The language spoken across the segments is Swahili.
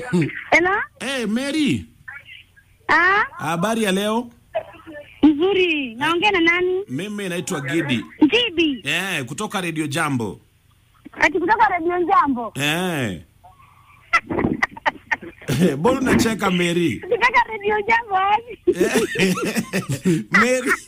Hello? Hey, Mary, Ah, habari ya leo? nzuri. Naongea na nani? Mimi naitwa Gidi Jibi. eh, kutoka Radio Jambo Ati kutoka Radio Jambo. eh. Mbona unacheka Mary? Kutoka Radio Jambo wapi? Mary,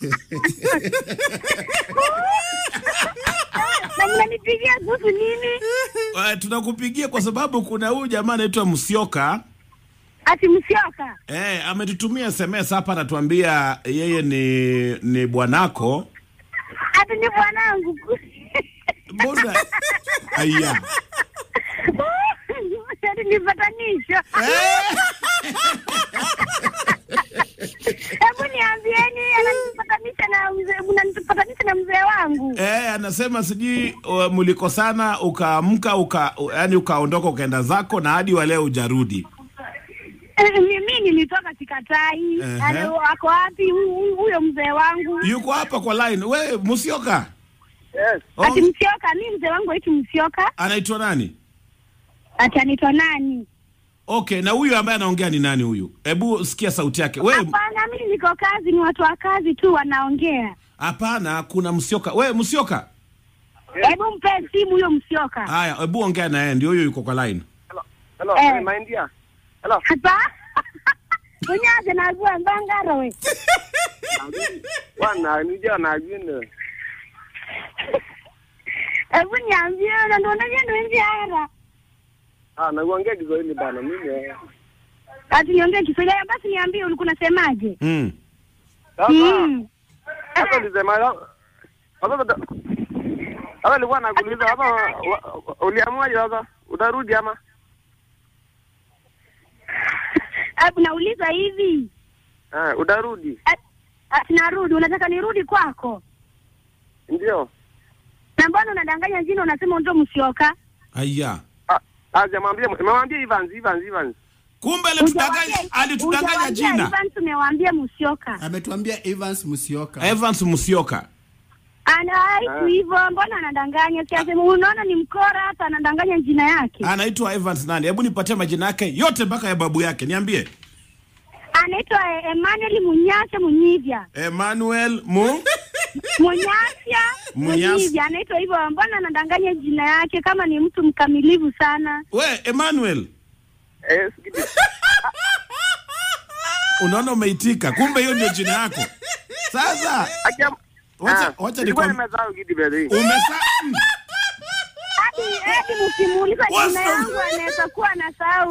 Na mnanipigia kuhusu nini? eh, tunakupigia kwa sababu kuna huyu jamaa anaitwa Msioka Ati msioka. eh, ametutumia SMS hapa, anatuambia yeye ni ni bwanako. Ati ni bwanangu. Mbona aya Ati ni patanisho. eh. Hebu niambieni ananipatanisha na mzee, mnanipatanisha na mzee wangu. Eh, anasema sijui uh, mlikosana ukaamka uka, yani ukaondoka ukaenda zako na hadi wa leo hujarudi. Eh, Mimi nilitoka Sikatai. Ehe. Ati Ako wapi hu- hu- huyo mzee wangu? Yuko hapa kwa line. We Musioka. Yes. Ati Oh, Msioka, mi mzee wangu aiti Msioka. anaitwa nani? Ati anaitwa nani? Okay, na huyu ambaye anaongea ni nani huyu? Hebu sikia sauti yake. We Hapana, mi niko kazi, ni watu wa kazi tu wanaongea. hapana, kuna Musioka. We Musioka. Hebu mpe simu huyo Msioka. Haya, hebu ongea na yeye, ndio huyo yuko kwa line. Hello. Hello. Eh. Eh. My India. Hello. Hapa unyaze najua mbangaro we. Bwana nija na gwini. Hebu niambie na ndo unajua ndo nje hara. Ah, nakuongea Kiswahili bana mimi. eh. Ati niongee Kiswahili basi niambie ulikuwa unasemaje? Mm. Sasa Mm. sasa nilisema sasa sasa nilikuwa nakuuliza sasa wa- wa- uliamuaje sasa? Utarudi ama? Hebu nauliza hivi. Eh, utarudi. Ati- Ati narudi, unataka nirudi kwako? Ndio. Na mbona unadanganya jina unasema ndo Msioka? Aya. Ah, ah jamwambia nimemwambia Evans Evans Evans. Kumbe alitudanganya Hujawaambia- alitudanganya hujawaambia jina. Evans umewaambia Msioka. ametuambia Evans Musioka. Evans Musioka. Ana haiku hivyo, mbona anadanganya? Siasema unaona ni mkora hata anadanganya jina yake. Anaitwa Evans nani? Hebu nipatie majina yake yote mpaka ya babu yake. Niambie. Anaitwa eh, Emmanuel Munyasha Munyivya. Emmanuel Mu Munyasha Munyas- Munyivya anaitwa hivyo, mbona anadanganya jina yake kama ni mtu mkamilifu sana? We Emmanuel. Eh, sikiti. Unaona umeitika. Kumbe hiyo ndio jina yako. Sasa Akia Wacha- Ah, wacha nilikuwa nikwam- nimesahau kitu basi. umesa mm. Hadi hadi mkimuuliza Wasa- jina yangu anaweza kuwa anasahau